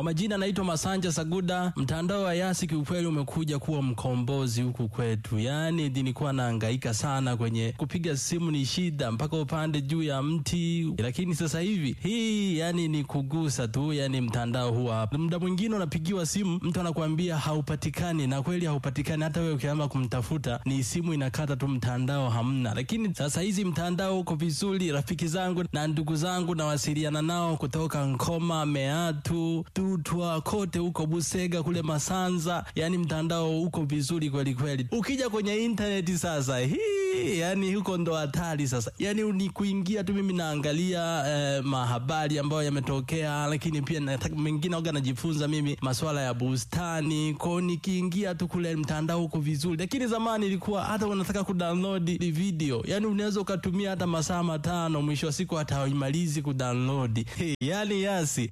Kwa majina naitwa Masanja Saguda. Mtandao wa Yasi kiukweli umekuja kuwa mkombozi huku kwetu, yaani nilikuwa nahangaika sana kwenye kupiga simu, ni shida mpaka upande juu ya mti, lakini sasa hivi hii yani ni kugusa tu, yani mtandao huwa hapa. Muda mwingine unapigiwa simu, mtu anakuambia haupatikani, na kweli haupatikani. Hata wewe ukiamba kumtafuta, ni simu inakata tu, mtandao hamna. Lakini sasa hizi mtandao uko vizuri. Rafiki zangu na ndugu zangu nawasiliana nao kutoka Nkoma, Meatu, Tutwa, kote huko Busega, kule Masanza, yani mtandao uko vizuri kweli kweli. Ukija kwenye intaneti sasa, hii yani huko ndo hatari sasa, yani ni kuingia tu. Mimi naangalia eh, mahabari ambayo yametokea, lakini pia nataka mengine waga najifunza mimi masuala ya bustani kwao, nikiingia tu kule mtandao uko vizuri. Lakini zamani ilikuwa hata unataka kudownload video, yani unaweza ukatumia hata masaa matano, mwisho wa siku hata haimalizi kudownload. Hey, yani Yasi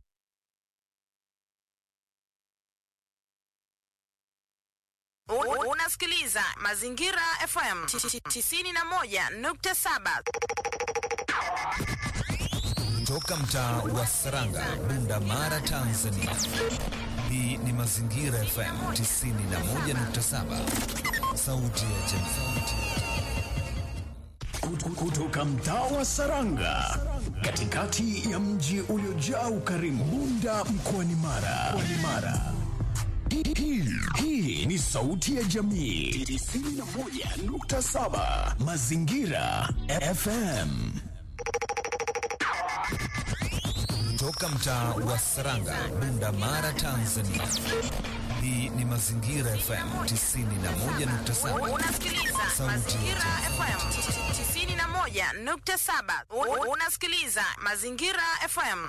U- Unasikiliza Mazingira FM 91.7. Toka mtaa wa Saranga, Bunda Mara, Tanzania. Hii ni Mazingira FM 91.7, sauti ya jamii. Kutu- kutoka mtaa wa Saranga katikati ya mji uliojaa ukarimu Bunda mkoani Mara. Mkoani Mara. Hii- hii- Hii ni sauti ya jamii 91.7 Mazingira FM. Toka mtaa wa Saranga, Bunda Mara, Tanzania. Hii ni Mazingira FM 91.7, Unasikiliza Sauti ya Mazingira FM 91.7. U- Unasikiliza Mazingira FM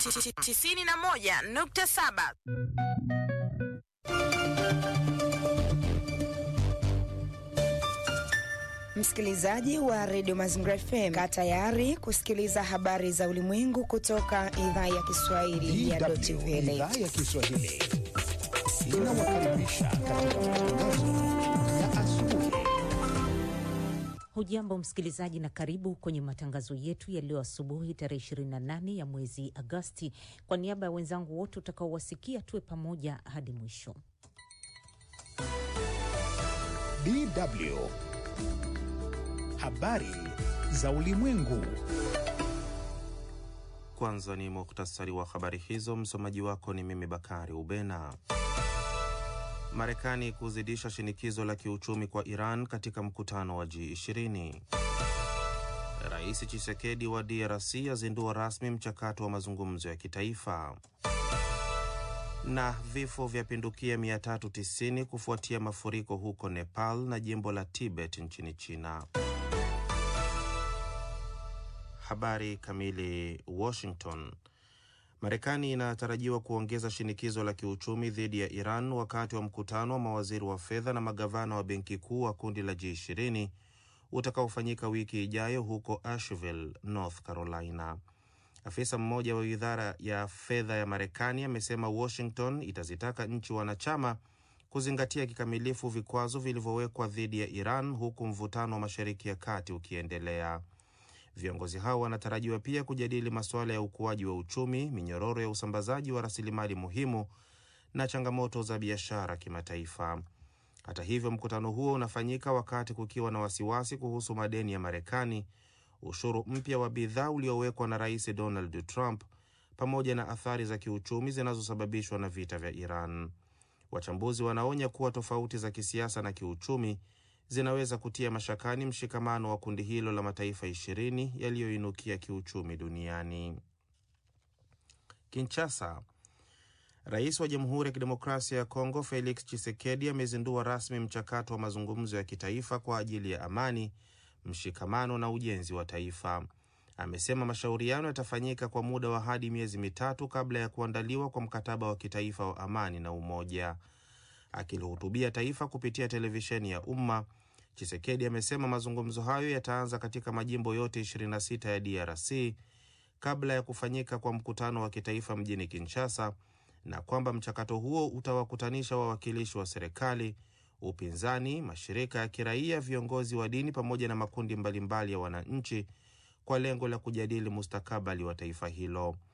91.7. Msikilizaji wa redio Mazingira FM, kaa tayari kusikiliza habari za ulimwengu kutoka idhaa ya Kiswahili ya Deutsche DW Welle. idhaa ya Kiswahili inawakaribisha katika matangazo ya asubuhi. Hujambo msikilizaji, na karibu kwenye matangazo yetu ya leo asubuhi tarehe 28 ya mwezi Agosti. Kwa niaba ya wenzangu wote utakaowasikia, tuwe pamoja hadi mwisho. DW habari za ulimwengu. Kwanza ni muhtasari wa habari hizo. Msomaji wako ni mimi Bakari Ubena. Marekani kuzidisha shinikizo la kiuchumi kwa Iran katika mkutano wa G20. Rais Chisekedi wa DRC azindua rasmi mchakato wa mazungumzo ya kitaifa. Na vifo vyapindukia 390 kufuatia mafuriko huko Nepal na jimbo la Tibet nchini China. Habari kamili. Washington. Marekani inatarajiwa kuongeza shinikizo la kiuchumi dhidi ya Iran wakati wa mkutano wa mawaziri wa fedha na magavana wa benki kuu wa kundi la G20 utakaofanyika wiki ijayo huko Asheville, North Carolina. Afisa mmoja wa wizara ya fedha ya Marekani amesema Washington itazitaka nchi wanachama kuzingatia kikamilifu vikwazo vilivyowekwa dhidi ya Iran huku mvutano wa Mashariki ya Kati ukiendelea. Viongozi hao wanatarajiwa pia kujadili masuala ya ukuaji wa uchumi, minyororo ya usambazaji wa rasilimali muhimu na changamoto za biashara kimataifa. Hata hivyo, mkutano huo unafanyika wakati kukiwa na wasiwasi kuhusu madeni ya Marekani, ushuru mpya wa bidhaa uliowekwa na Rais Donald Trump, pamoja na athari za kiuchumi zinazosababishwa na vita vya Iran. Wachambuzi wanaonya kuwa tofauti za kisiasa na kiuchumi zinaweza kutia mashakani mshikamano wa kundi hilo la mataifa ishirini yaliyoinukia kiuchumi duniani. Kinshasa, rais wa Jamhuri ya Kidemokrasia ya Kongo Felix Tshisekedi amezindua rasmi mchakato wa mazungumzo ya kitaifa kwa ajili ya amani, mshikamano na ujenzi wa taifa. Amesema mashauriano yatafanyika kwa muda wa hadi miezi mitatu kabla ya kuandaliwa kwa mkataba wa kitaifa wa amani na umoja. Akilihutubia taifa kupitia televisheni ya umma, Chisekedi amesema mazungumzo hayo yataanza katika majimbo yote 26 ya DRC kabla ya kufanyika kwa mkutano wa kitaifa mjini Kinshasa, na kwamba mchakato huo utawakutanisha wawakilishi wa serikali, upinzani, mashirika ya kiraia, viongozi wa dini pamoja na makundi mbalimbali ya wananchi kwa lengo la kujadili mustakabali wa taifa hilo.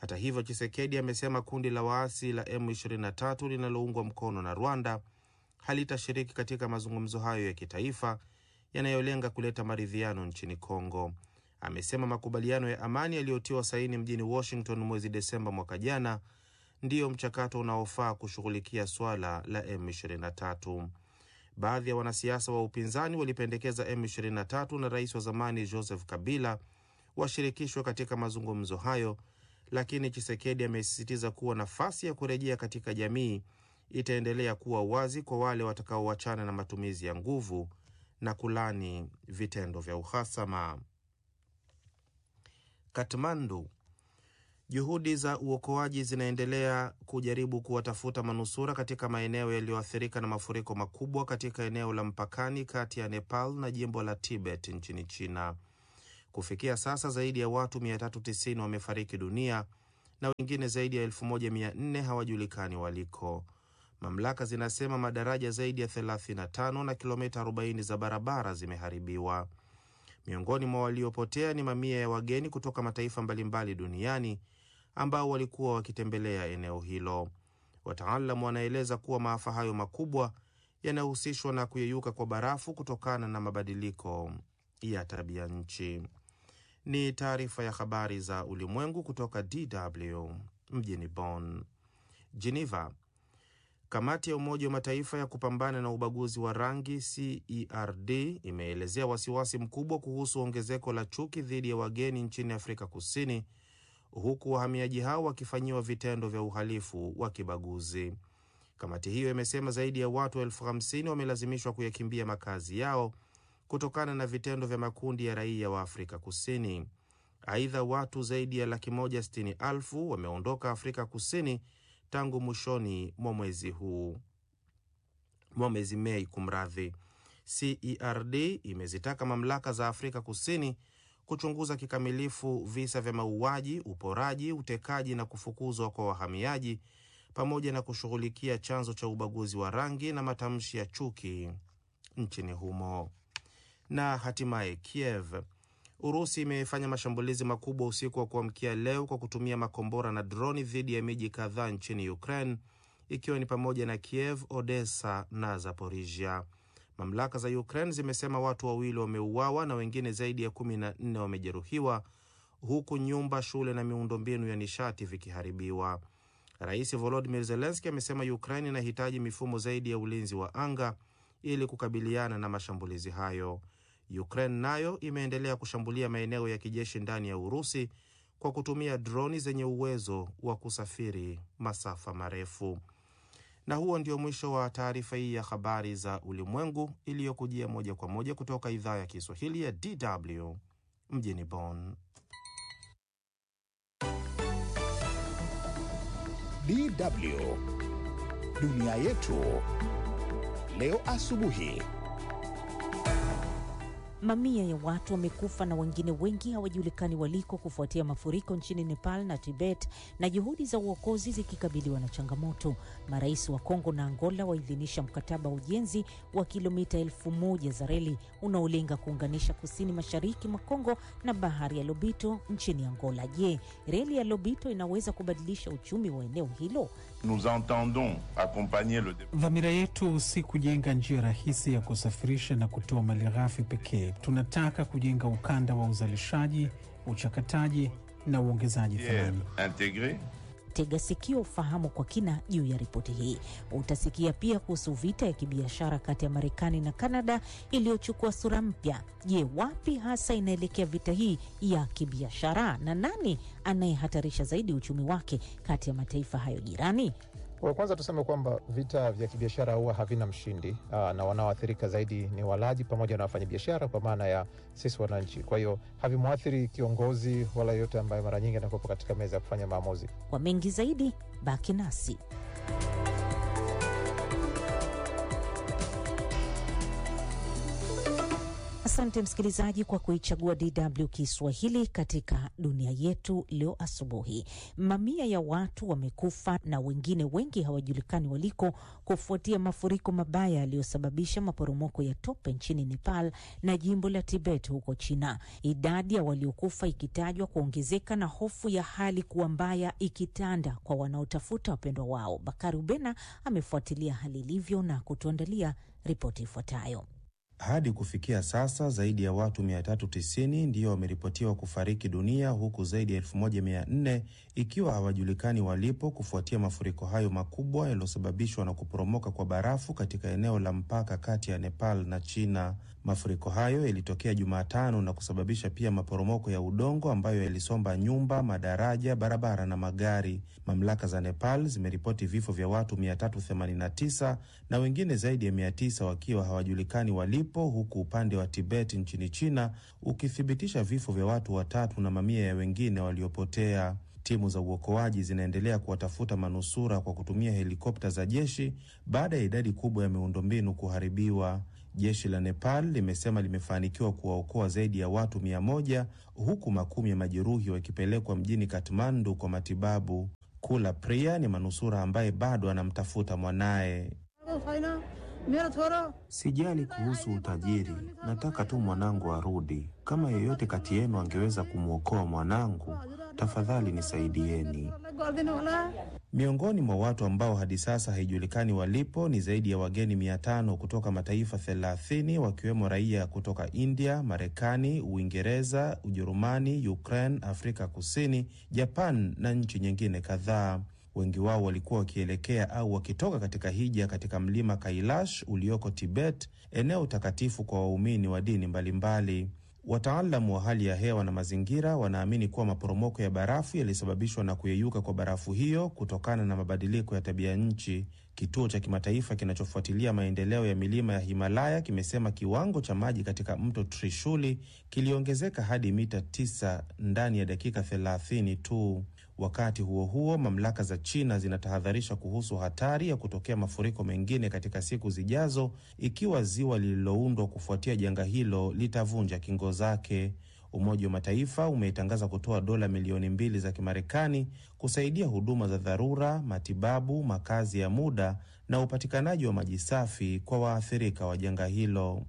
Hata hivyo, Chisekedi amesema kundi la waasi la M23 linaloungwa mkono na Rwanda halitashiriki katika mazungumzo hayo ya kitaifa yanayolenga kuleta maridhiano nchini Kongo. Amesema makubaliano ya amani yaliyotiwa saini mjini Washington mwezi Desemba mwaka jana ndiyo mchakato unaofaa kushughulikia swala la M23. Baadhi ya wanasiasa wa upinzani walipendekeza M23 na rais wa zamani Joseph Kabila washirikishwe katika mazungumzo hayo, lakini Chisekedi amesisitiza kuwa nafasi ya kurejea katika jamii itaendelea kuwa wazi kwa wale watakaoachana na matumizi ya nguvu na kulani vitendo vya uhasama. Katmandu, juhudi za uokoaji zinaendelea kujaribu kuwatafuta manusura katika maeneo yaliyoathirika na mafuriko makubwa katika eneo la mpakani kati ya Nepal na jimbo la Tibet nchini China. Kufikia sasa zaidi ya watu 390 wamefariki dunia na wengine zaidi ya 1400 hawajulikani waliko. Mamlaka zinasema madaraja zaidi ya 35 na kilomita 40 za barabara zimeharibiwa. Miongoni mwa waliopotea ni mamia ya wageni kutoka mataifa mbalimbali duniani ambao walikuwa wakitembelea eneo hilo. Wataalamu wanaeleza kuwa maafa hayo makubwa yanahusishwa na kuyeyuka kwa barafu kutokana na mabadiliko ya tabia nchi. Ni taarifa ya habari za ulimwengu kutoka DW mjini Bonn. Geneva, Kamati ya Umoja wa Mataifa ya kupambana na ubaguzi wa rangi CERD imeelezea wasiwasi mkubwa kuhusu ongezeko la chuki dhidi ya wageni nchini Afrika Kusini, huku wahamiaji hao wakifanyiwa vitendo vya uhalifu wa kibaguzi. Kamati hiyo imesema zaidi ya watu elfu hamsini wamelazimishwa kuyakimbia makazi yao kutokana na vitendo vya makundi ya raia wa Afrika Kusini. Aidha, watu zaidi ya laki moja sitini elfu wameondoka Afrika Kusini tangu mwishoni mwa mwezi huu mwa mwezi Mei. Kumradhi, CERD imezitaka mamlaka za Afrika Kusini kuchunguza kikamilifu visa vya mauaji, uporaji, utekaji na kufukuzwa kwa wahamiaji pamoja na kushughulikia chanzo cha ubaguzi wa rangi na matamshi ya chuki nchini humo. Na hatimaye Kiev, Urusi imefanya mashambulizi makubwa usiku wa kuamkia leo kwa kutumia makombora na droni dhidi ya miji kadhaa nchini Ukraine, ikiwa ni pamoja na Kiev, Odessa na Zaporisia. Mamlaka za Ukraine zimesema watu wawili wameuawa na wengine zaidi ya kumi na nne wamejeruhiwa, huku nyumba, shule na miundombinu ya nishati vikiharibiwa. Rais Volodimir Zelenski amesema Ukraine inahitaji mifumo zaidi ya ulinzi wa anga ili kukabiliana na mashambulizi hayo. Ukraine nayo imeendelea kushambulia maeneo ya kijeshi ndani ya Urusi kwa kutumia droni zenye uwezo wa kusafiri masafa marefu. Na huo ndio mwisho wa taarifa hii ya habari za ulimwengu iliyokujia moja kwa moja kutoka idhaa ya Kiswahili ya DW mjini Bonn. DW dunia yetu leo asubuhi. Mamia ya watu wamekufa na wengine wengi hawajulikani waliko kufuatia mafuriko nchini Nepal na Tibet, na juhudi za uokozi zikikabiliwa na changamoto. Marais wa Kongo na Angola waidhinisha mkataba wa ujenzi wa kilomita elfu moja za reli unaolenga kuunganisha kusini mashariki mwa Kongo na bahari ya Lobito nchini Angola. Je, reli ya Lobito inaweza kubadilisha uchumi wa eneo hilo? Nous entendons accompagner le Dhamira yetu si kujenga njia rahisi ya kusafirisha na kutoa malighafi pekee. Tunataka kujenga ukanda wa uzalishaji, uchakataji na uongezaji thamani. intégré Tega sikio ufahamu kwa kina juu ya ripoti hii. Utasikia pia kuhusu vita ya kibiashara kati ya Marekani na Kanada iliyochukua sura mpya. Je, wapi hasa inaelekea vita hii ya kibiashara na nani anayehatarisha zaidi uchumi wake kati ya mataifa hayo jirani? Kwa kwanza tuseme kwamba vita vya kibiashara huwa havina mshindi aa, na wanaoathirika zaidi ni walaji pamoja na wafanyabiashara, kwa maana ya sisi wananchi. Kwa hiyo havimwathiri kiongozi wala yoyote ambaye mara nyingi anakuwepo katika meza ya kufanya maamuzi. Kwa mengi zaidi, baki nasi. Asante msikilizaji kwa kuichagua DW Kiswahili katika dunia yetu leo asubuhi. Mamia ya watu wamekufa na wengine wengi hawajulikani waliko kufuatia mafuriko mabaya yaliyosababisha maporomoko ya tope nchini Nepal na jimbo la Tibet huko China, idadi ya waliokufa ikitajwa kuongezeka na hofu ya hali kuwa mbaya ikitanda kwa wanaotafuta wapendwa wao. Bakari Ubena amefuatilia hali ilivyo na kutuandalia ripoti ifuatayo. Hadi kufikia sasa zaidi ya watu 390 ndiyo wameripotiwa kufariki dunia huku zaidi ya 1400 ikiwa hawajulikani walipo kufuatia mafuriko hayo makubwa yaliyosababishwa na kuporomoka kwa barafu katika eneo la mpaka kati ya Nepal na China. Mafuriko hayo yalitokea Jumatano na kusababisha pia maporomoko ya udongo ambayo yalisomba nyumba, madaraja, barabara na magari. Mamlaka za Nepal zimeripoti vifo vya watu 389 na wengine zaidi ya 900 wakiwa hawajulikani walipo, huku upande wa Tibet nchini China ukithibitisha vifo vya watu watatu na mamia ya wengine waliopotea. Timu za uokoaji zinaendelea kuwatafuta manusura kwa kutumia helikopta za jeshi baada ya idadi kubwa ya miundombinu kuharibiwa. Jeshi la Nepal limesema limefanikiwa kuwaokoa zaidi ya watu mia moja huku makumi ya majeruhi wakipelekwa mjini Kathmandu kwa matibabu. Kula Priya ni manusura ambaye bado anamtafuta mwanaye. Sijali kuhusu utajiri, nataka tu mwanangu arudi. Kama yeyote kati yenu angeweza kumwokoa mwanangu, tafadhali nisaidieni. Miongoni mwa watu ambao hadi sasa haijulikani walipo ni zaidi ya wageni mia tano kutoka mataifa thelathini wakiwemo raia kutoka India, Marekani, Uingereza, Ujerumani, Ukraine, Afrika Kusini, Japan na nchi nyingine kadhaa. Wengi wao walikuwa wakielekea au wakitoka katika hija katika mlima Kailash ulioko Tibet, eneo takatifu kwa waumini wa dini mbalimbali. Wataalamu wa hali ya hewa na mazingira wanaamini kuwa maporomoko ya barafu yalisababishwa na kuyeyuka kwa barafu hiyo kutokana na mabadiliko ya tabia nchi. Kituo cha kimataifa kinachofuatilia maendeleo ya milima ya Himalaya kimesema kiwango cha maji katika mto Trishuli kiliongezeka hadi mita 9 ndani ya dakika 30 tu. Wakati huo huo, mamlaka za China zinatahadharisha kuhusu hatari ya kutokea mafuriko mengine katika siku zijazo ikiwa ziwa lililoundwa kufuatia janga hilo litavunja kingo zake. Umoja wa Mataifa umeitangaza kutoa dola milioni mbili za Kimarekani kusaidia huduma za dharura, matibabu, makazi ya muda na upatikanaji wa maji safi kwa waathirika wa janga hilo.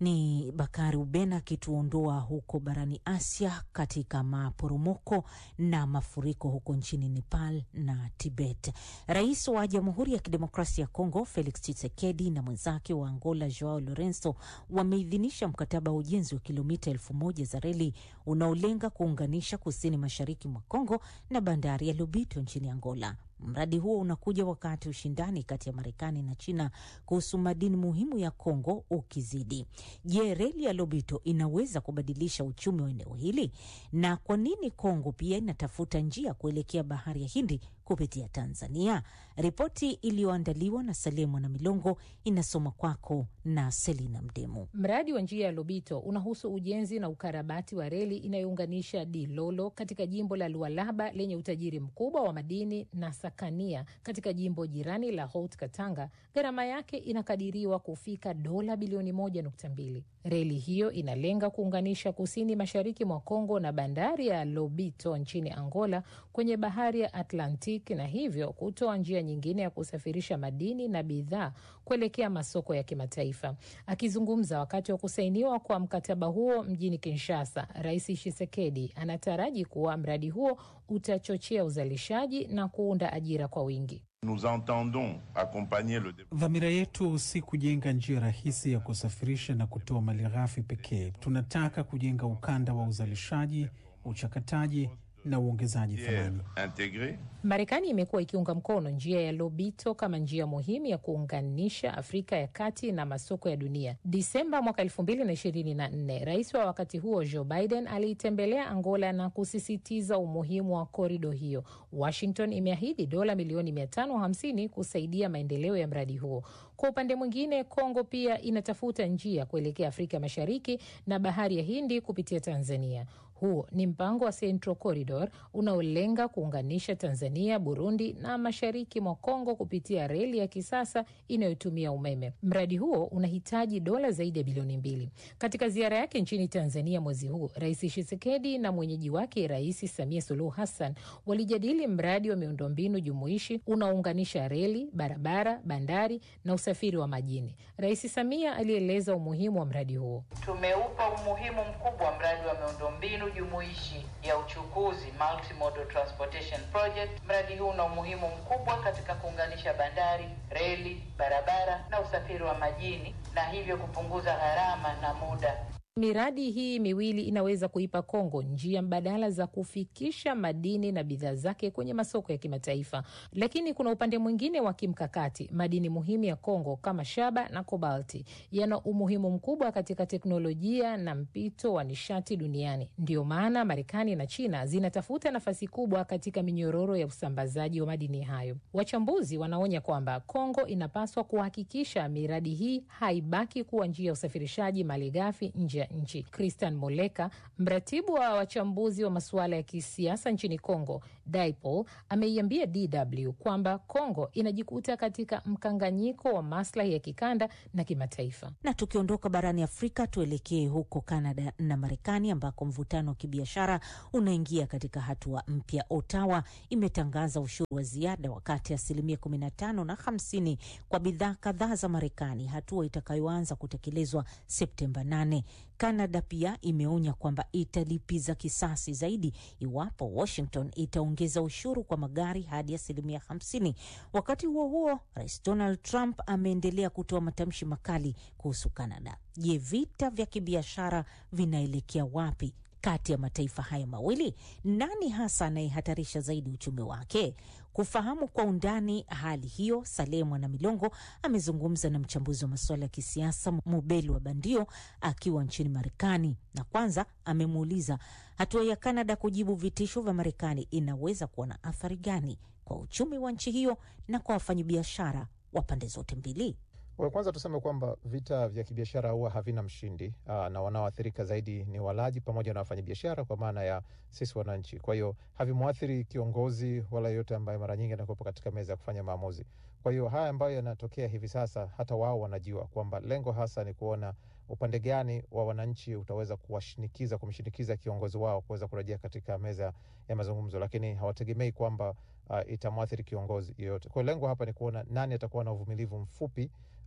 Ni Bakari Ubena akituondoa huko barani Asia katika maporomoko na mafuriko huko nchini Nepal na Tibet. Rais wa Jamhuri ya Kidemokrasia ya Kongo Felix Tshisekedi na mwenzake wa Angola Joao Lorenzo wameidhinisha mkataba wa ujenzi wa kilomita elfu moja za reli unaolenga kuunganisha kusini mashariki mwa Kongo na bandari ya Lobito nchini Angola. Mradi huo unakuja wakati ushindani kati ya Marekani na China kuhusu madini muhimu ya Kongo ukizidi. Je, reli ya Lobito inaweza kubadilisha uchumi wa eneo hili? Na kwa nini Kongo pia inatafuta njia kuelekea bahari ya Hindi kupitia Tanzania? Ripoti iliyoandaliwa na Salemo na Milongo inasoma kwako na Selina Mdemu. Mradi wa njia ya Lobito unahusu ujenzi na ukarabati wa reli inayounganisha Dilolo katika jimbo la Lualaba lenye utajiri mkubwa wa madini na Sakania katika jimbo jirani la Haut Katanga. Gharama yake inakadiriwa kufika dola bilioni moja nukta mbili. Reli hiyo inalenga kuunganisha kusini mashariki mwa Kongo na bandari ya Lobito nchini Angola kwenye bahari ya Atlantic na hivyo kutoa njia nyingine ya kusafirisha madini na bidhaa kuelekea masoko ya kimataifa. Akizungumza wakati wa kusainiwa kwa mkataba huo mjini Kinshasa, Rais Tshisekedi anataraji kuwa mradi huo utachochea uzalishaji na kuunda ajira kwa wingi. Nous entendons accompagner le Dhamira yetu si kujenga njia rahisi ya kusafirisha na kutoa malighafi pekee. Tunataka kujenga ukanda wa uzalishaji, uchakataji na uongezaji thamani. intégré Marekani imekuwa ikiunga mkono njia ya Lobito kama njia muhimu ya kuunganisha Afrika ya kati na masoko ya dunia. Disemba mwaka elfu mbili na ishirini na nne, rais wa wakati huo Joe Biden aliitembelea Angola na kusisitiza umuhimu wa korido hiyo. Washington imeahidi dola milioni mia tano hamsini kusaidia maendeleo ya mradi huo. Kwa upande mwingine, Kongo pia inatafuta njia kuelekea Afrika Mashariki na bahari ya Hindi kupitia Tanzania. Huo ni mpango wa Central Corridor unaolenga kuunganisha Tanzania, Burundi na mashariki mwa Kongo kupitia reli ya kisasa inayotumia umeme. Mradi huo unahitaji dola zaidi ya bilioni mbili. Katika ziara yake nchini Tanzania mwezi huu, Rais Tshisekedi na mwenyeji wake Rais Samia Suluhu Hassan walijadili mradi wa miundombinu jumuishi unaounganisha reli, barabara, bandari na usafiri wa majini. Rais Samia alieleza umuhimu wa mradi huo. Tumeupa umuhimu mkubwa mradi wa miundombinu jumuishi ya uchukuzi Multimodal Transportation Project. Mradi huu una umuhimu mkubwa katika kuunganisha bandari, reli, barabara na usafiri wa majini na hivyo kupunguza gharama na muda. Miradi hii miwili inaweza kuipa Kongo njia mbadala za kufikisha madini na bidhaa zake kwenye masoko ya kimataifa. Lakini kuna upande mwingine wa kimkakati. Madini muhimu ya Kongo kama shaba na kobalti yana umuhimu mkubwa katika teknolojia na mpito wa nishati duniani. Ndiyo maana Marekani na China zinatafuta nafasi kubwa katika minyororo ya usambazaji wa madini hayo. Wachambuzi wanaonya kwamba Kongo inapaswa kuhakikisha miradi hii haibaki kuwa njia ya usafirishaji malighafi nje ya nchi. Christian Moleka, mratibu wa wachambuzi wa masuala ya kisiasa nchini Kongo, Dipol, ameiambia DW kwamba Kongo inajikuta katika mkanganyiko wa maslahi ya kikanda na kimataifa. Na tukiondoka barani Afrika, tuelekee huko Kanada na Marekani ambako mvutano wa kibiashara unaingia katika hatua mpya. Ottawa imetangaza ushuru wa ziada wa kati ya asilimia 15 na 50 kwa bidhaa kadhaa za Marekani, hatua itakayoanza kutekelezwa Septemba 8. Kanada pia imeonya kwamba italipiza kisasi zaidi iwapo Washington itaongeza ushuru kwa magari hadi asilimia 50. Wakati huo huo, Rais Donald Trump ameendelea kutoa matamshi makali kuhusu Kanada. Je, vita vya kibiashara vinaelekea wapi kati ya mataifa haya mawili? Nani hasa anayehatarisha zaidi uchumi wake? Kufahamu kwa undani hali hiyo, Salehe Mwana Milongo amezungumza na mchambuzi wa masuala ya kisiasa Mubeli wa Bandio akiwa nchini Marekani, na kwanza amemuuliza hatua ya Kanada kujibu vitisho vya Marekani inaweza kuwa na athari gani kwa uchumi wa nchi hiyo na kwa wafanyabiashara wa pande zote mbili. Well, kwanza tuseme kwamba vita vya kibiashara huwa havina mshindi aa, na wanaoathirika zaidi ni walaji pamoja na wafanyabiashara kwa maana ya sisi wananchi. Kwa hiyo havimwathiri kiongozi wala yeyote ambaye mara nyingi anakuwepo katika meza ya kufanya maamuzi. Kwa hiyo haya ambayo yanatokea hivi sasa, hata wao wanajua kwamba lengo hasa ni kuona upande gani wa wananchi utaweza kuwashinikiza, kumshinikiza kiongozi wao kuweza kurejea katika meza ya mazungumzo, lakini hawategemei kwamba uh, itamwathiri kiongozi yeyote. Kwa hiyo lengo hapa ni kuona nani atakuwa na uvumilivu mfupi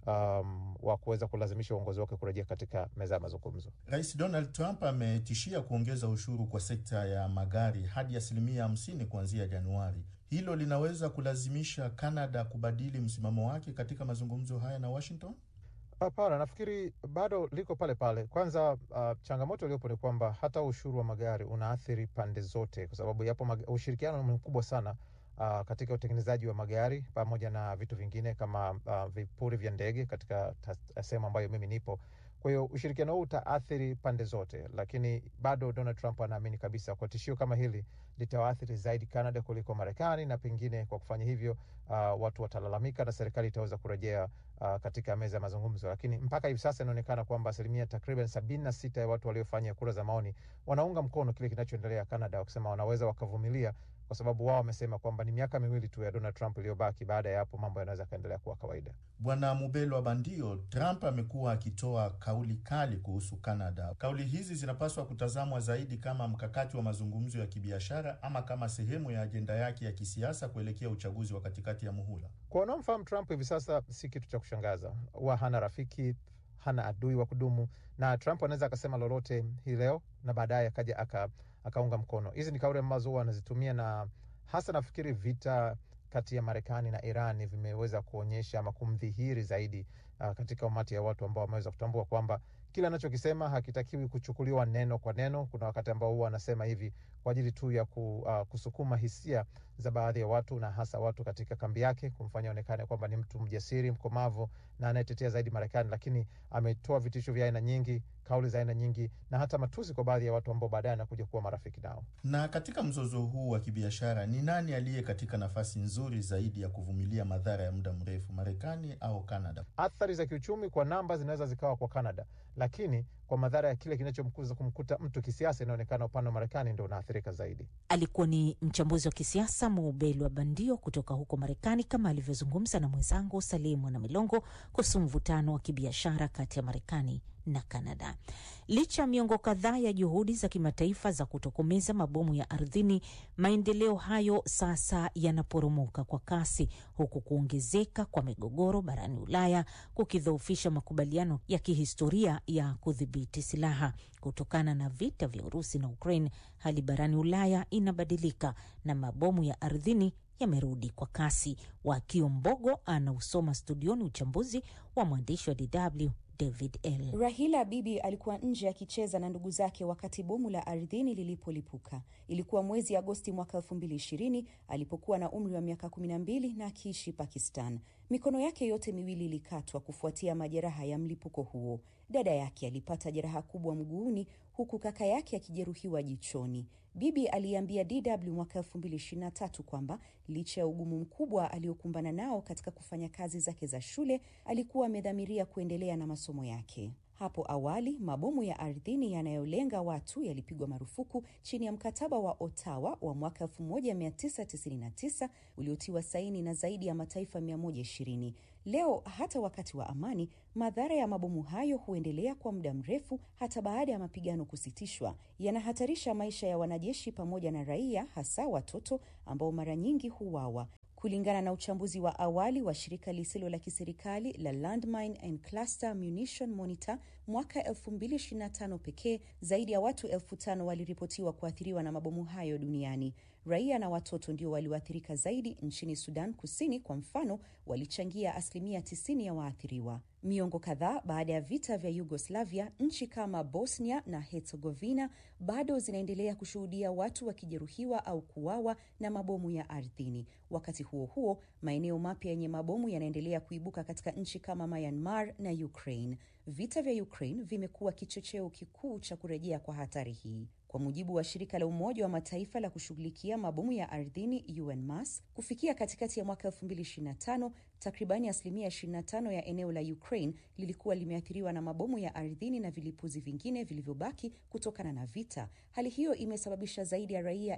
um, wa kuweza kulazimisha uongozi wake kurejea katika meza ya mazungumzo. Rais Donald Trump ametishia kuongeza ushuru kwa sekta ya magari hadi asilimia hamsini kuanzia Januari. Hilo linaweza kulazimisha Canada kubadili msimamo wake katika mazungumzo haya na Washington. Hapana, nafikiri bado liko pale pale. Kwanza uh, changamoto iliyopo ni kwamba hata ushuru wa magari unaathiri pande zote, kwa sababu yapo mag... ushirikiano ni mkubwa sana uh, katika utengenezaji wa magari pamoja na vitu vingine kama uh, vipuri vya ndege katika sehemu ambayo mimi nipo. Kwa hiyo ushirikiano huu utaathiri pande zote, lakini bado Donald Trump anaamini kabisa kwa tishio kama hili litawaathiri zaidi Canada kuliko Marekani, na pengine kwa kufanya hivyo uh, watu watalalamika na serikali itaweza kurejea uh, katika meza ya mazungumzo. Lakini mpaka hivi sasa inaonekana kwamba asilimia takriban sabini na sita ya watu waliofanya kura za maoni wanaunga mkono kile kinachoendelea Canada, wakisema wanaweza wakavumilia kwa sababu wao wamesema kwamba ni miaka miwili tu ya Donald Trump iliyobaki. Baada ya hapo mambo yanaweza kaendelea kuwa kawaida. Bwana Mubelo wa Bandio, Trump amekuwa akitoa kauli kali kuhusu Canada. Kauli hizi zinapaswa kutazamwa zaidi kama mkakati wa mazungumzo ya kibiashara ama kama sehemu ya ajenda yake ya kisiasa kuelekea uchaguzi wa katikati ya muhula. Kwa wanaomfahamu Trump hivi sasa, si kitu cha kushangaza. Huwa hana rafiki, hana adui wa kudumu, na Trump anaweza akasema lolote hii leo na baadaye akaja aka akaunga mkono. Hizi ni kauli ambazo huwa anazitumia, na hasa nafikiri vita kati ya Marekani na Iran vimeweza kuonyesha ama kumdhihiri zaidi uh, katika umati ya watu ambao wameweza kutambua kwamba kile anachokisema hakitakiwi kuchukuliwa neno kwa neno. Kuna wakati ambao huwa anasema hivi kwa ajili tu ya ku, uh, kusukuma hisia za baadhi ya watu na hasa watu katika kambi yake, kumfanya onekane kwamba ni mtu mjasiri, mkomavu na anayetetea zaidi Marekani, lakini ametoa vitisho vya aina nyingi kauli za aina nyingi na hata matusi kwa baadhi ya watu ambao baadaye anakuja kuwa marafiki nao. Na katika mzozo huu wa kibiashara, ni nani aliye katika nafasi nzuri zaidi ya kuvumilia madhara ya muda mrefu, Marekani au Kanada? Athari za kiuchumi kwa namba zinaweza zikawa kwa Canada, lakini kwa madhara ya kile kinachomkuza kumkuta mtu kisiasa, inaonekana upande wa Marekani ndio unaathirika zaidi. Alikuwa ni mchambuzi wa kisiasa Mubelwa Bandio kutoka huko Marekani, kama alivyozungumza na mwenzangu Salim Mwana Milongo kuhusu mvutano wa kibiashara kati ya Marekani na Kanada. Licha ya miongo kadhaa ya juhudi za kimataifa za kutokomeza mabomu ya ardhini, maendeleo hayo sasa yanaporomoka kwa kasi, huku kuongezeka kwa migogoro barani Ulaya kukidhoofisha makubaliano ya kihistoria ya kudhibiti silaha. Kutokana na vita vya Urusi na Ukraine, hali barani Ulaya inabadilika na mabomu ya ardhini yamerudi kwa kasi. Wakio Mbogo anausoma studioni uchambuzi wa mwandishi wa DW David L. Rahila Bibi alikuwa nje akicheza na ndugu zake wakati bomu la ardhini lilipolipuka. Ilikuwa mwezi Agosti mwaka elfu mbili ishirini alipokuwa na umri wa miaka kumi na mbili na akiishi Pakistan. Mikono yake yote miwili ilikatwa kufuatia majeraha ya mlipuko huo. Dada yake alipata jeraha kubwa mguuni huku kaka yake akijeruhiwa jichoni. Bibi aliambia DW mwaka 2023 kwamba licha ya ugumu mkubwa aliokumbana nao katika kufanya kazi zake za shule, alikuwa amedhamiria kuendelea na masomo yake. Hapo awali mabomu ya ardhini yanayolenga watu yalipigwa marufuku chini ya mkataba wa Ottawa wa mwaka 1999 uliotiwa saini na zaidi ya mataifa 120. Leo hata wakati wa amani, madhara ya mabomu hayo huendelea kwa muda mrefu hata baada ya mapigano kusitishwa. Yanahatarisha maisha ya wanajeshi pamoja na raia, hasa watoto ambao mara nyingi huwawa. Kulingana na uchambuzi wa awali wa shirika lisilo la kiserikali la Landmine and Cluster Munition Monitor, mwaka 2025 pekee zaidi ya watu elfu tano waliripotiwa kuathiriwa na mabomu hayo duniani. Raia na watoto ndio walioathirika zaidi. Nchini Sudan Kusini kwa mfano, walichangia asilimia 90 ya waathiriwa. Miongo kadhaa baada ya vita vya Yugoslavia, nchi kama Bosnia na Herzegovina bado zinaendelea kushuhudia watu wakijeruhiwa au kuuawa na mabomu ya ardhini. Wakati huo huo, maeneo mapya yenye mabomu yanaendelea kuibuka katika nchi kama Myanmar na Ukraine. Vita vya Ukraine vimekuwa kichocheo kikuu cha kurejea kwa hatari hii. Kwa mujibu wa shirika la Umoja wa Mataifa la kushughulikia mabomu ya ardhini UNMAS, kufikia katikati ya mwaka 2025 takribani asilimia 25 ya eneo la Ukraine lilikuwa limeathiriwa na mabomu ya ardhini na vilipuzi vingine vilivyobaki kutokana na vita. Hali hiyo imesababisha zaidi ya raia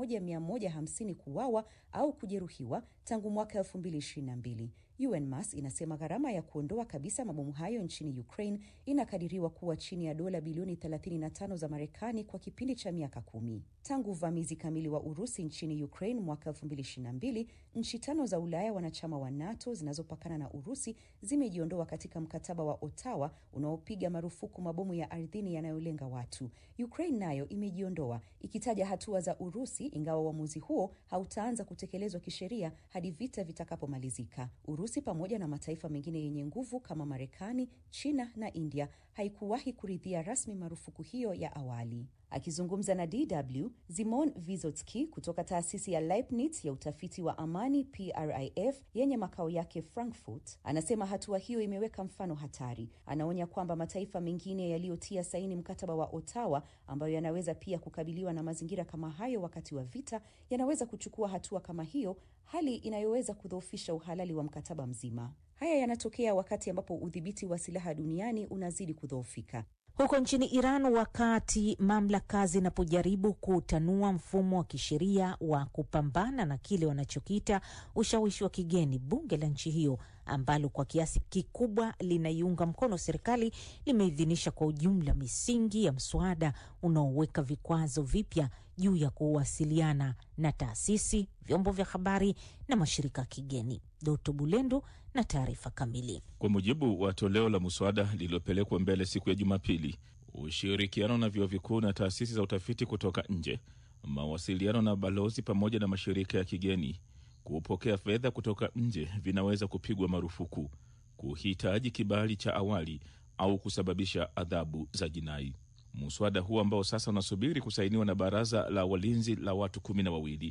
1150 kuuawa au kujeruhiwa tangu mwaka 2022. UNMAS inasema gharama ya kuondoa kabisa mabomu hayo nchini Ukraine inakadiriwa kuwa chini ya dola bilioni 35 za Marekani kwa kipindi cha miaka kumi. Tangu uvamizi kamili wa Urusi nchini Ukraine mwaka 2022, nchi tano za Ulaya wanachama wa NATO zinazopakana na Urusi zimejiondoa katika mkataba wa Ottawa unaopiga marufuku mabomu ya ardhini yanayolenga watu. Ukraine nayo imejiondoa ikitaja hatua za Urusi, ingawa uamuzi huo hautaanza kutekelezwa kisheria hadi vita vitakapomalizika. Urusi pamoja na mataifa mengine yenye nguvu kama Marekani, China na India haikuwahi kuridhia rasmi marufuku hiyo ya awali. Akizungumza na DW, Zimon Vizotski kutoka taasisi ya Leibniz ya utafiti wa amani PRIF yenye makao yake Frankfurt, anasema hatua hiyo imeweka mfano hatari. Anaonya kwamba mataifa mengine yaliyotia saini mkataba wa Ottawa, ambayo yanaweza pia kukabiliwa na mazingira kama hayo wakati wa vita, yanaweza kuchukua hatua kama hiyo, hali inayoweza kudhoofisha uhalali wa mkataba mzima. Haya yanatokea wakati ambapo udhibiti wa silaha duniani unazidi kudhoofika. Huko nchini Iran, wakati mamlaka zinapojaribu kutanua mfumo wa kisheria wa kupambana na kile wanachokiita ushawishi wa kigeni, bunge la nchi hiyo ambalo kwa kiasi kikubwa linaiunga mkono serikali limeidhinisha kwa ujumla misingi ya mswada unaoweka vikwazo vipya juu ya kuwasiliana na taasisi, vyombo vya habari na mashirika ya kigeni. Doto Bulendo na taarifa kamili. Kwa mujibu wa toleo la muswada lililopelekwa mbele siku ya Jumapili, ushirikiano na vyuo vikuu na taasisi za utafiti kutoka nje, mawasiliano na balozi pamoja na mashirika ya kigeni kupokea fedha kutoka nje vinaweza kupigwa marufuku, kuhitaji kibali cha awali au kusababisha adhabu za jinai. Muswada huu ambao sasa unasubiri kusainiwa na baraza la walinzi la watu kumi na wawili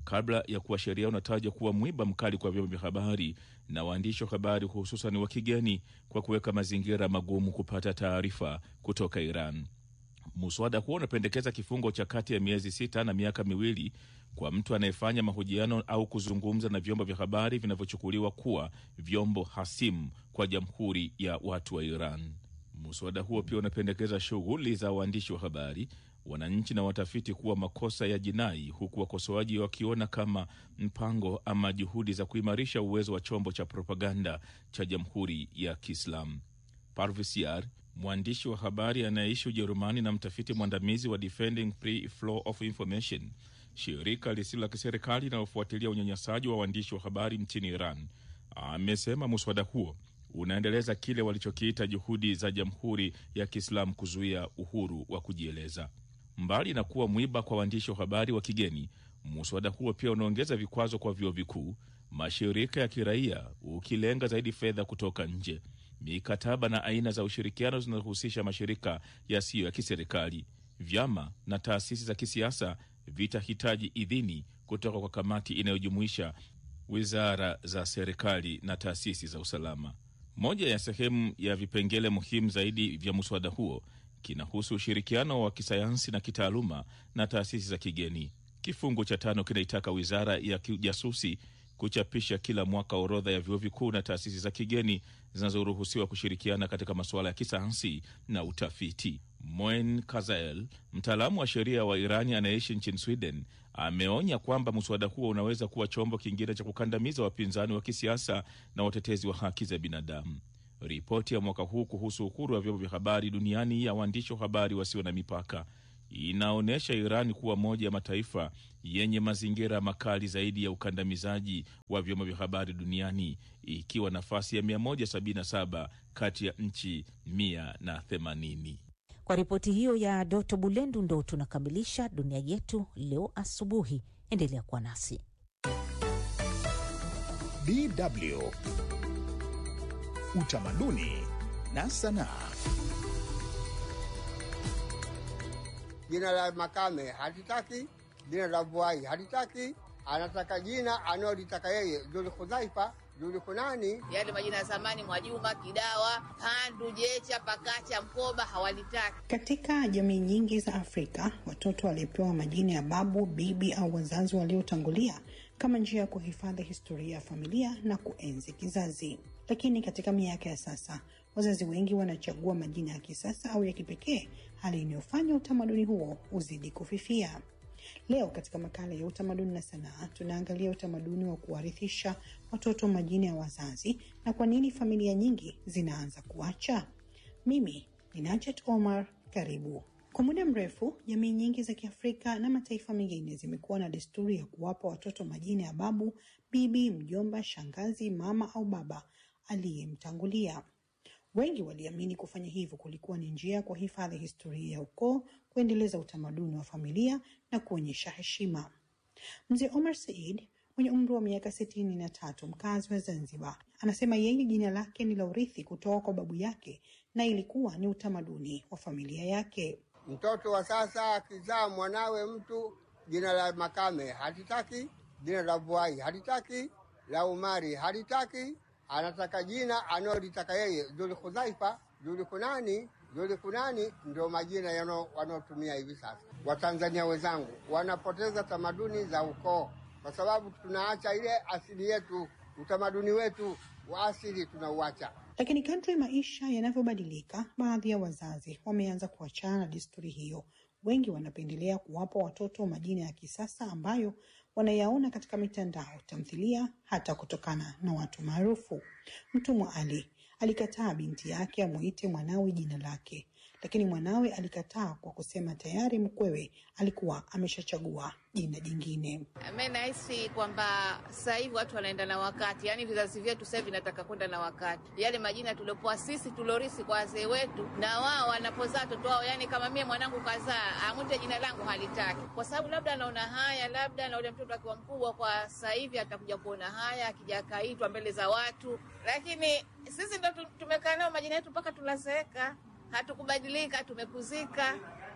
kabla ya kuwa sheria unataja kuwa mwiba mkali kwa vyombo vya habari na waandishi wa habari hususan wa kigeni kwa kuweka mazingira magumu kupata taarifa kutoka Iran. Muswada huo unapendekeza kifungo cha kati ya miezi sita na miaka miwili kwa mtu anayefanya mahojiano au kuzungumza na vyombo vya habari vinavyochukuliwa kuwa vyombo hasimu kwa jamhuri ya watu wa Iran. Muswada huo pia unapendekeza shughuli za waandishi wa habari, wananchi na watafiti kuwa makosa ya jinai, huku wakosoaji wakiona kama mpango ama juhudi za kuimarisha uwezo wa chombo cha propaganda cha jamhuri ya Kiislamu. Parvis Yar, mwandishi wa habari anayeishi Ujerumani na mtafiti mwandamizi wa Defending Free Flow of Information, shirika lisilo la kiserikali linalofuatilia unyanyasaji wa waandishi wa habari nchini Iran, amesema muswada huo unaendeleza kile walichokiita juhudi za jamhuri ya Kiislamu kuzuia uhuru wa kujieleza. Mbali na kuwa mwiba kwa waandishi wa habari wa kigeni, muswada huo pia unaongeza vikwazo kwa vyuo vikuu, mashirika ya kiraia, ukilenga zaidi fedha kutoka nje, mikataba na aina za ushirikiano zinazohusisha mashirika yasiyo ya kiserikali. Vyama na taasisi za kisiasa vitahitaji idhini kutoka kwa kamati inayojumuisha wizara za serikali na taasisi za usalama. Moja ya sehemu ya vipengele muhimu zaidi vya mswada huo kinahusu ushirikiano wa kisayansi na kitaaluma na taasisi za kigeni. Kifungu cha tano kinaitaka wizara ya kijasusi kuchapisha kila mwaka orodha ya vyuo vikuu na taasisi za kigeni zinazoruhusiwa kushirikiana katika masuala ya kisayansi na utafiti. Moen Kazael, mtaalamu wa sheria wa Irani anayeishi nchini Sweden, ameonya kwamba mswada huo unaweza kuwa chombo kingine cha kukandamiza wapinzani wa kisiasa na watetezi wa haki za binadamu. Ripoti ya mwaka huu kuhusu uhuru wa vyombo vya habari duniani ya waandishi wa habari wasio na mipaka inaonyesha Irani kuwa moja ya mataifa yenye mazingira makali zaidi ya ukandamizaji wa vyombo vya habari duniani ikiwa nafasi ya 177 kati ya nchi 180. Kwa ripoti hiyo ya Doto Bulendu ndo tunakamilisha dunia yetu leo asubuhi. Endelea kuwa nasi. DW Utamaduni na Sanaa. Jina la Makame hatitaki, jina la Vuai hatitaki, anataka jina analolitaka yeye, Zulhudhaifa, Zulhunani. Yale majina ya zamani, Mwajuma, Kidawa, Pandu, Jecha, Pakacha, Mkoba hawalitaki. Katika jamii nyingi za Afrika, watoto walipewa majina ya babu, bibi au wazazi waliotangulia kama njia ya kuhifadhi historia ya familia na kuenzi kizazi. Lakini katika miaka ya sasa, wazazi wengi wanachagua majina ya kisasa au ya kipekee, hali inayofanya utamaduni huo uzidi kufifia. Leo katika makala ya utamaduni na sanaa, tunaangalia utamaduni wa kuwarithisha watoto majina ya wazazi na kwa nini familia nyingi zinaanza kuacha. Mimi ni Najat Omar, karibu. Kwa muda mrefu jamii nyingi za Kiafrika na mataifa mengine zimekuwa na desturi ya kuwapa watoto majina ya babu, bibi, mjomba, shangazi, mama au baba aliyemtangulia. Wengi waliamini kufanya hivyo kulikuwa ni njia ya kuhifadhi historia ya ukoo, kuendeleza utamaduni wa familia na kuonyesha heshima. Mzee Omar Said mwenye umri wa miaka sitini na tatu, mkazi wa Zanzibar, anasema yeye jina lake ni la urithi kutoka kwa babu yake na ilikuwa ni utamaduni wa familia yake. Mtoto wa sasa akizaa mwanawe mtu, jina la Makame hatitaki, jina la Vuai hatitaki, la Umari halitaki, anataka jina analolitaka yeye, Zulhudhaifa, Zulhunani. Zulhunani ndio majina wanaotumia hivi sasa. Watanzania wenzangu wanapoteza tamaduni za ukoo kwa sababu tunaacha ile asili yetu, utamaduni wetu wa asili tunauacha. Lakini kadri maisha yanavyobadilika, baadhi ya wazazi wameanza kuachana na desturi hiyo. Wengi wanapendelea kuwapa watoto majina ya kisasa ambayo wanayaona katika mitandao, tamthilia, hata kutokana na watu maarufu. Mtumwa Ali alikataa binti yake amuite mwanawe jina lake, lakini mwanawe alikataa kwa kusema tayari mkwewe alikuwa ameshachagua jina jingine. Mi nahisi kwamba sasa hivi watu wanaenda na wakati, yaani vizazi vyetu sasa hivi vinataka kwenda na wakati. Yale majina tuliopoa sisi tulorisi kwa wazee wetu, na wao wanapozaa watoto wao, yaani kama mie mwanangu kazaa amwite jina langu halitaki, kwa sababu labda anaona haya, labda na ule mtoto akiwa mkubwa kwa sasa hivi atakuja kuona haya, akija akaitwa mbele za watu, lakini sisi ndo tumekaa nao majina yetu mpaka tunazeeka hatukubadilika, tumekuzika.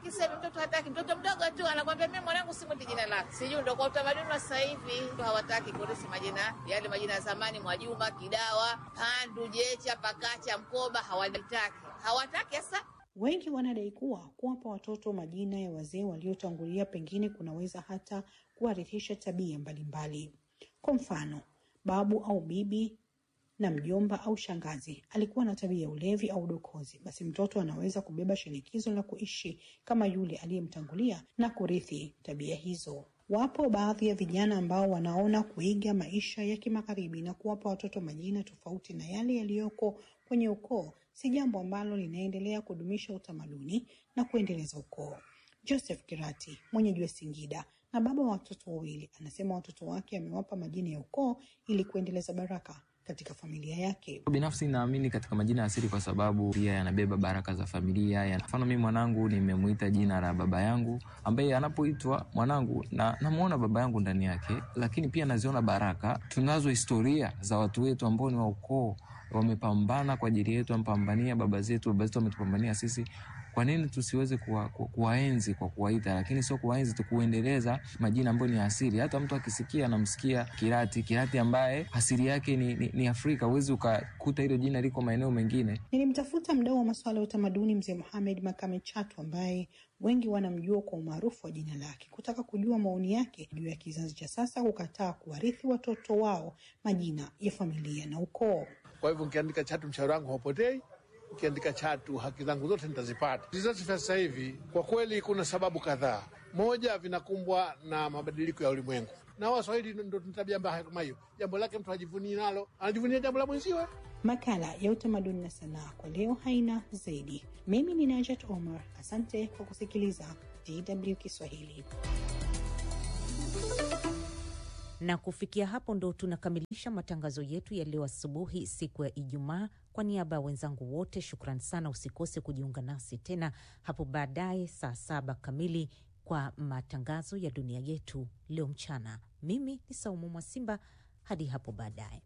hataki sasa hivi, mtoto hataki. Mtoto mdogo tu anakwambia mimi mwanangu simwiti jina lake, sijui ndo kwa utamaduni wa sasa hivi hawataki kurithi majina yale majina ya zamani, Mwajuma, Kidawa, Pandu, Jecha, Pakacha, Mkoba, hawataki, hawataki sasa Wengi wanadai kuwa kuwapa watoto majina ya wazee waliotangulia pengine kunaweza hata kuwarithisha tabia mbalimbali. Kwa mfano, babu au bibi na mjomba au shangazi alikuwa na tabia ya ulevi au udokozi, basi mtoto anaweza kubeba shinikizo la kuishi kama yule aliyemtangulia na kurithi tabia hizo. Wapo baadhi ya vijana ambao wanaona kuiga maisha ya kimagharibi na kuwapa watoto majina tofauti na yale yaliyoko kwenye ukoo si jambo ambalo linaendelea kudumisha utamaduni na kuendeleza ukoo. Joseph Kirati, mwenyeji wa Singida na baba wa watoto wawili, anasema watoto wake amewapa majina ya ukoo ili kuendeleza baraka katika familia yake. Binafsi naamini katika majina ya asili kwa sababu pia yanabeba baraka za familia. Ya mfano mimi mwanangu nimemuita jina la baba yangu, ambaye anapoitwa mwanangu na namuona baba yangu ndani yake, lakini pia naziona baraka. Tunazo historia za watu wetu ambao ni wa ukoo wamepambana kwa ajili yetu, wamepambania baba zetu, baba zetu wametupambania sisi. Kwa nini tusiweze kuwa, ku, kuwaenzi kwa kuwaita, lakini sio kuwaenzi tu, kuendeleza majina ambayo ni asili. Hata mtu akisikia anamsikia Kirati, Kirati ambaye asili yake ni, ni, ni Afrika. Huwezi ukakuta hilo jina liko maeneo mengine. Nilimtafuta mdau wa masuala ya utamaduni mzee Mohamed Makame Chatu ambaye wengi wanamjua kwa umaarufu wa jina lake, kutaka kujua maoni yake juu ya kizazi cha sasa kukataa kuwarithi watoto wao majina ya familia na ukoo. Kwa hivyo nikiandika Chatu mshauri wangu haupotei, ukiandika Chatu haki zangu zote nitazipata. Vizazi vya sasa hivi kwa kweli kuna sababu kadhaa. Moja, vinakumbwa na mabadiliko ya ulimwengu, na Waswahili ndo tuna tabia mbaya kama hiyo. Jambo lake mtu hajivunie nalo, anajivunia jambo la mwenziwe. Makala ya utamaduni na sanaa kwa leo haina zaidi. Mimi ni Najat Omar, asante kwa kusikiliza DW Kiswahili. Na kufikia hapo ndo tunakamilisha matangazo yetu ya leo asubuhi, siku ya Ijumaa. Kwa niaba ya wenzangu wote, shukran sana. Usikose kujiunga nasi tena hapo baadaye saa saba kamili kwa matangazo ya dunia yetu leo mchana. Mimi ni Saumu Mwasimba, hadi hapo baadaye.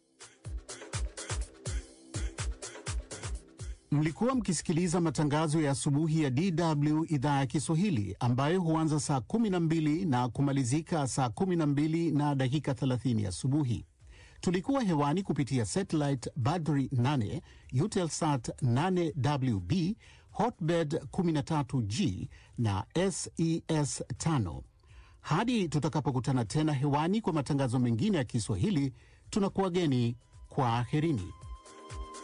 Mlikuwa mkisikiliza matangazo ya asubuhi ya DW idhaa ya Kiswahili ambayo huanza saa 12 na kumalizika saa 12 na dakika 30 asubuhi. Tulikuwa hewani kupitia satellite Badri 8, Eutelsat 8WB, Hotbird 13G na SES 5. Hadi tutakapokutana tena hewani kwa matangazo mengine ya Kiswahili, tunakuwageni kwa aherini.